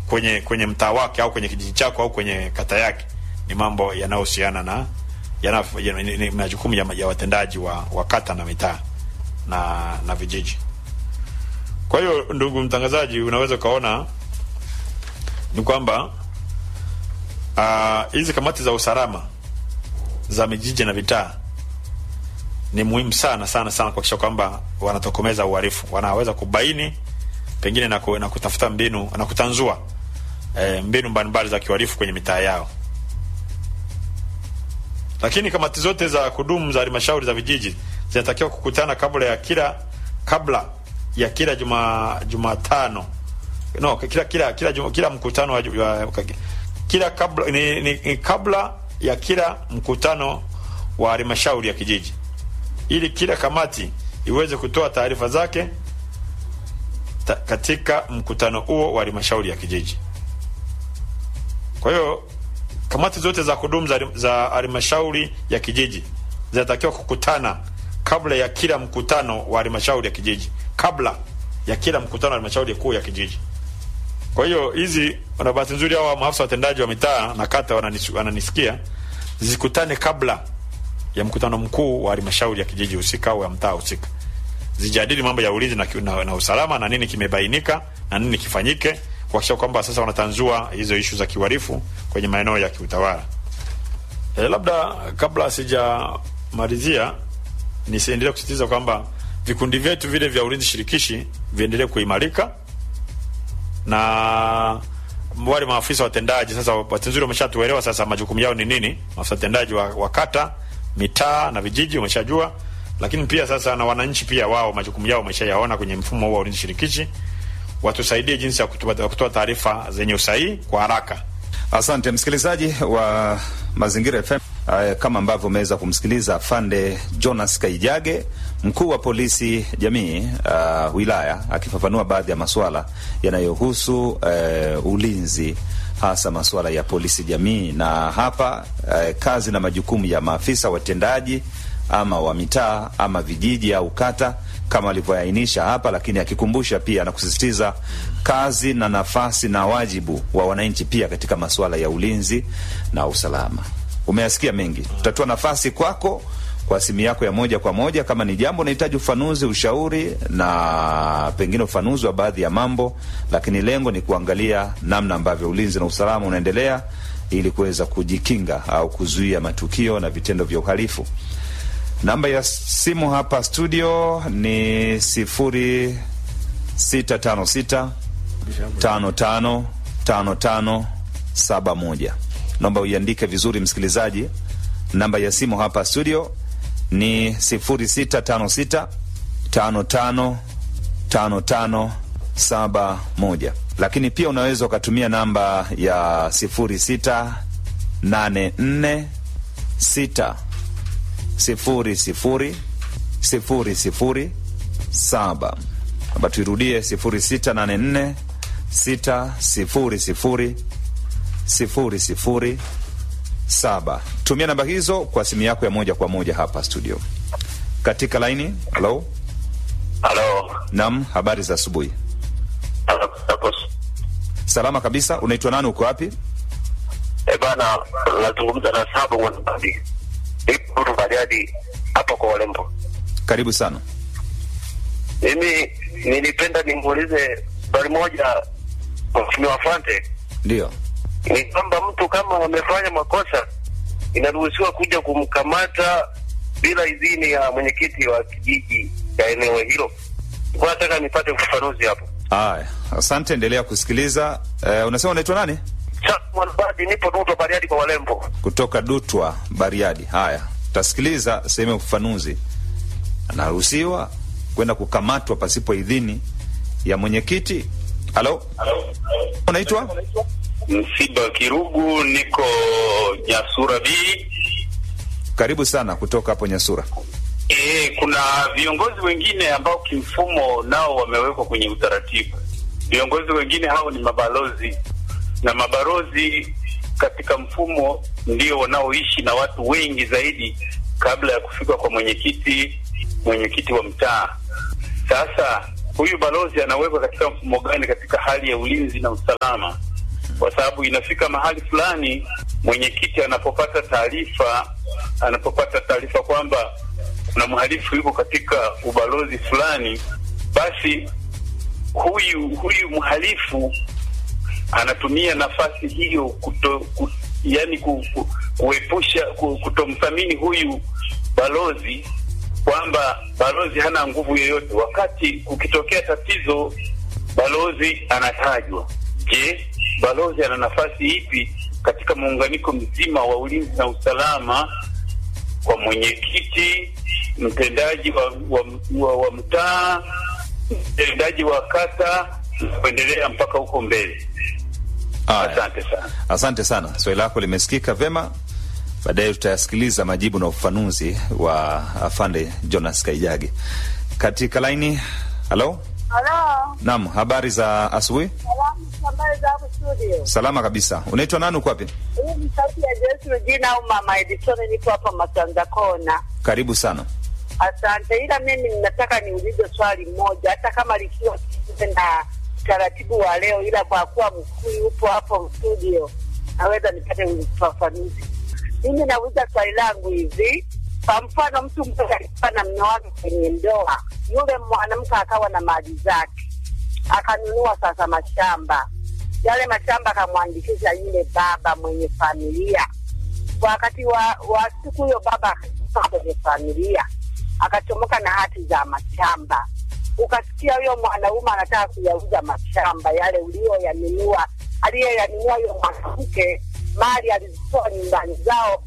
kwenye kwenye mtaa wake au kwenye kijiji chako au kwenye kata yake ni mambo yanayohusiana na yana, yana, ni, ni majukumu ya, ya watendaji wa, wa kata na mitaa na na vijiji. Kwa hiyo ndugu mtangazaji, unaweza ukaona ni kwamba hizi uh, kamati za usalama za mijiji na vitaa ni muhimu sana sana sana kuhakikisha kwamba wanatokomeza uhalifu, wanaweza kubaini pengine na, ku, na kutafuta mbinu na kutanzua e, mbinu mbalimbali za kiuhalifu kwenye mitaa yao. Lakini kamati zote za kudumu za halmashauri za vijiji zinatakiwa kukutana kabla ya kila kabla ya kila juma Jumatano no, kila kila kila, juma, kila mkutano wa, wa, kila kabla ni, ni, ni kabla ya kila mkutano wa halmashauri ya kijiji ili kila kamati iweze kutoa taarifa zake ta, katika mkutano huo wa halmashauri ya kijiji. Kwa hiyo kamati zote za kudumu za halmashauri ya kijiji zinatakiwa kukutana kabla ya kila mkutano wa halmashauri ya kijiji, kabla ya kila mkutano wa halmashauri kuu ya kijiji. Kwa hiyo hizi, na bahati nzuri, hao maafisa watendaji wa mitaa na kata wananis, wananisikia, zikutane kabla ya mkutano mkuu wa halmashauri ya kijiji husika au ya mtaa husika, zijadili mambo ya ulinzi na, na, na usalama na nini kimebainika na nini kifanyike, kuhakikisha kwamba sasa wanatanzua hizo ishu za kiuhalifu kwenye maeneo ya kiutawala. E, labda kabla sijamalizia nisiendelee kusisitiza kwamba vikundi vyetu vile vya ulinzi shirikishi viendelee kuimarika na wale maafisa watendaji sasa, bahati nzuri wameshatuelewa sasa majukumu yao ni nini. Maafisa watendaji wa, wa kata, mitaa na vijiji wameshajua, lakini pia sasa na wananchi pia wao majukumu yao wameshayaona kwenye mfumo huu wa ulinzi shirikishi. Watusaidie jinsi ya kutoa taarifa zenye usahihi kwa haraka. Asante msikilizaji wa Mazingira FM. Uh, kama ambavyo umeweza kumsikiliza afande Jonas Kaijage, mkuu wa polisi jamii uh, wilaya, akifafanua baadhi ya masuala yanayohusu uh, ulinzi, hasa masuala ya polisi jamii, na hapa uh, kazi na majukumu ya maafisa watendaji ama wa mitaa ama vijiji au kata kama alivyoainisha hapa, lakini akikumbusha pia na kusisitiza kazi na nafasi na wajibu wa wananchi pia katika masuala ya ulinzi na usalama. Umeyasikia mengi, tutatoa nafasi kwako kwa simu yako ya moja kwa moja, kama ni jambo unahitaji ufanuzi, ushauri na pengine ufanuzi wa baadhi ya mambo, lakini lengo ni kuangalia namna ambavyo ulinzi na usalama unaendelea ili kuweza kujikinga au kuzuia matukio na vitendo vya uhalifu. Namba ya simu hapa studio ni sifuri sita tano sita tano tano tano tano saba moja. Naomba uiandike vizuri msikilizaji. Namba ya simu hapa studio ni sifuri sita tano sita tano tano tano tano saba moja, lakini pia unaweza ukatumia namba ya sifuri sita nane nne sita sifuri sifuri sifuri sifuri saba. Namba tuirudie sifuri sita nane nne sita sifuri sifuri sifuri sifuri saba. Tumia namba hizo kwa simu yako ya moja kwa moja hapa studio. Katika laini, halo halo. Naam, habari za asubuhi. Salama kabisa. Unaitwa nani? Uko wapi? E bana, nazungumza na Sabo Mwanabadi, ipo Bariadi hapo kwa Walembo. Karibu sana. Mimi nilipenda nimuulize swali moja Mheshimiwa Fante. Ndio. Ni kwamba mtu kama amefanya makosa inaruhusiwa kuja kumkamata bila idhini ya mwenyekiti wa kijiji ya eneo hilo. Kwa nataka nipate ufafanuzi hapo. Haya, asante, endelea kusikiliza. Uh, unasema unaitwa nani? Mwanabadi, nipo Dutwa Bariadi kwa Walembo. Kutoka Dutwa Bariadi. Haya, utasikiliza sehemu ya ufafanuzi. Anaruhusiwa kwenda kukamatwa pasipo idhini ya mwenyekiti. Halo, unaitwa Msiba Kirugu, niko Nyasura B. Karibu sana kutoka hapo Nyasura. E, kuna viongozi wengine ambao kimfumo nao wamewekwa kwenye utaratibu. Viongozi wengine hao ni mabalozi, na mabalozi katika mfumo ndio wanaoishi na watu wengi zaidi kabla ya kufika kwa mwenyekiti mwenyekiti wa mtaa. Sasa huyu balozi anawekwa katika mfumo gani katika hali ya ulinzi na usalama? kwa sababu inafika mahali fulani mwenyekiti anapopata taarifa anapopata taarifa kwamba kuna mhalifu yuko katika ubalozi fulani, basi huyu huyu mhalifu anatumia nafasi hiyo kuto, ku, yani ku, ku, kuepusha ku, kutomthamini huyu balozi kwamba balozi hana nguvu yoyote, wakati kukitokea tatizo balozi anatajwa. Je, balozi ana nafasi ipi katika muunganiko mzima wa ulinzi na usalama kwa mwenyekiti, mtendaji wa, wa, wa, wa mtaa, mtendaji wa kata na kuendelea mpaka huko mbele? Haya. Asante sana. Asante sana, swali lako limesikika vyema. Baadaye tutayasikiliza majibu na ufafanuzi wa afande Jonas Kaijage katika laini. Halo, Halo, naam, habari za asubuhi? salamu habari za hapo studio. Salama kabisa. Unaitwa nani, uko wapi? Hii ni sauti ya Jesu Regina au Mama Edison, niko hapa Masanza Kona. Karibu sana. Asante, ila mimi ninataka niulize swali moja, hata kama likiwa kinyume na utaratibu wa leo, ila kwa kuwa mkuu yupo hapo studio, naweza nipate ufafanuzi. Mimi nauliza swali langu hivi, kwa mfano, mtu mmoja alikuwa na mume wake kwenye ndoa, yule mwanamke akawa na mali zake, akanunua sasa mashamba yale mashamba, akamwandikisha yule baba mwenye familia wakati wa, wa siku hiyo baba akatoka kwenye familia akachomoka na hati za mashamba. Ukasikia huyo mwanaume anataka kuyauza mashamba yale ulioyanunua, aliyeyanunua huyo mwanamke, mali alizitoa nyumbani zao